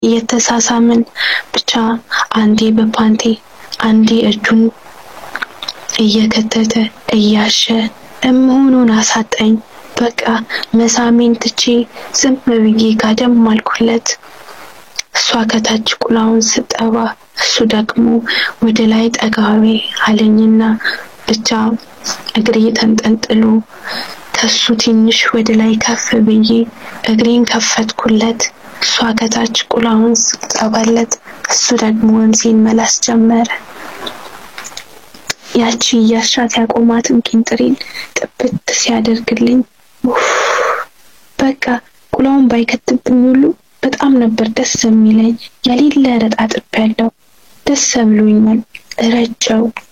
እየተሳሳምን ብቻ አንዴ በፓንቴ አንዴ እጁን እየከተተ እያሸ እምሆኑን አሳጣኝ። በቃ መሳሜን ትቼ ዝም ብዬ ጋደም አልኩለት። እሷ ከታች ቁላውን ስጠባ እሱ ደግሞ ወደ ላይ ጠጋቤ አለኝና ብቻ እግሬ ተንጠልጥሎ ከሱ ትንሽ ወደ ላይ ከፍ ብዬ እግሬን ከፈትኩለት። እሷ ከታች ቁላውን ስጠባለት እሱ ደግሞ ወንዜን መላስ ጀመረ። ያቺ እያሻት ያቆማትን ቂንጥሬን ጥብት ሲያደርግልኝ በቃ ቁላውን ባይከትብኝ ሁሉ በጣም ነበር ደስ የሚለኝ። የሌለ ረጣጥብ ያለው ደስ ብሎኛል። ረጨው